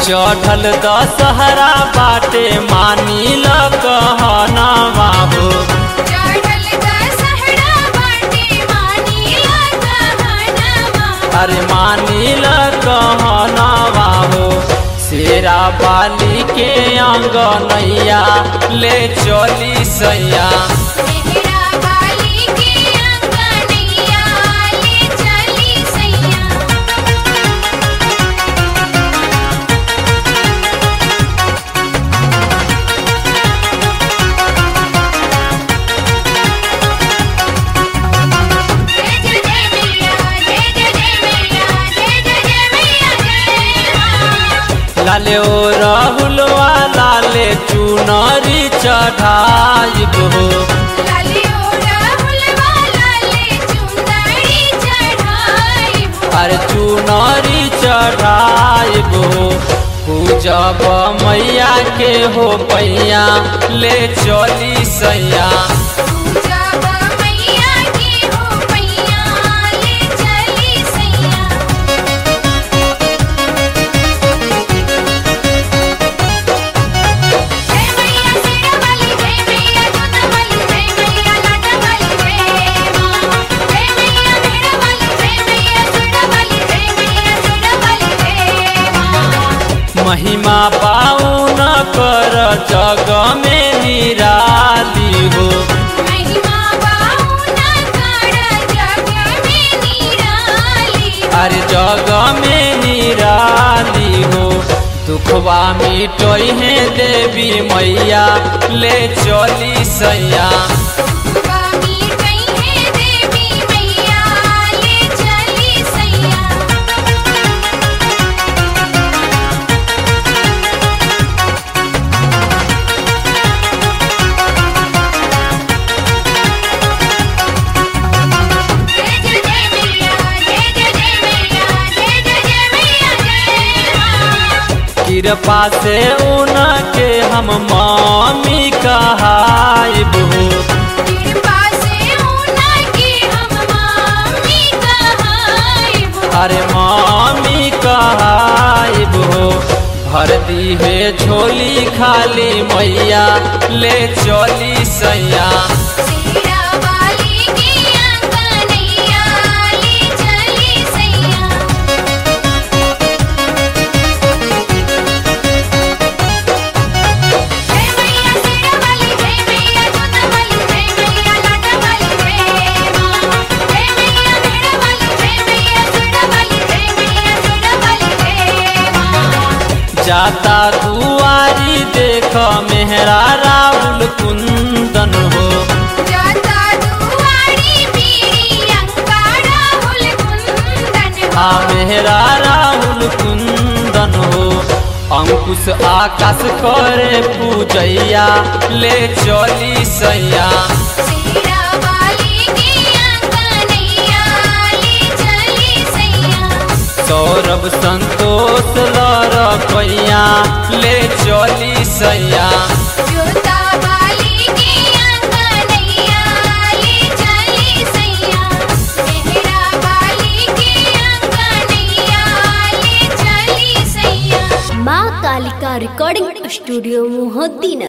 चढ़ल दशहरा बाटे मानी ल कहनवा हो चढ़ल दशहरा बाटे मानीला कहनवा अरे मानी ल कहनवा हो शेरा बाली के अंगनैया ले चली सैया मेहरा बाली के अंगनैया ले चली सैया जय जय जय मैया जय जय जय मैया जय जय जय मैया जय मां लाले ओ राहुलवा लाले चुनरी चढ़ाइब हो लाली ओ राहुलवा लाले चुंदड़ी चढ़ाइब अरे चुनरी चढ़ाइब हो पूजब मैया के हो पैया ले चली सैया जब मैया की हो पैया ले चली सैया जय मैया सिरा वाली जय मैया जोता वाली जय मैया लाटा वाली जय मां जय मैया मेरा वाली जय मैया सुरा वाली जय मैया सुरा वाली जय मां महिमा पाउन कर जग में निराली हो महिमा बाहुना कर जग में निराली अरे जग में निराली हो दुखवा मिटोई है देवी मैया ले चली सैया स्वामी कहीं है देवी मैया ले चली सैया जय जय जय मैया जय जय जय मैया जय जय जय मैया जय मां कृपा से उनके हम मामी कहाइब हो कृपा से होना कि हम मामी कहाइब अरे मामी कहाइब हो भर दी है झोली खाली मैया ले चली सैया सीरा वाली की अंगनैया ले चली सैया जय मैया सीरा वाली जय मैया जोता वाली जय मैया लाटा वाली जय मां जय मैया मेरा वाली जय मैया सुरा वाली जय मैया सुरा वाली जय मां जाता दुआरी देख मेहरा राहुल कुंदन हो जाता दुआरी पीरी अंकारा हुल कुंदन आ मेहरा राहुल कुंदन हो अंकुश आकाश करे पूजैया ले चली सैया सीरा वाली की अंगनैया ले चली सैया सौरभ संतोष लर पैया ले चली सैया जोता वाली की अंगनैया ले चली सैया मेहरा वाली की अंगनैया ले चली सैया माँ कालिका रिकॉर्डिंग स्टूडियो मोहद्दीन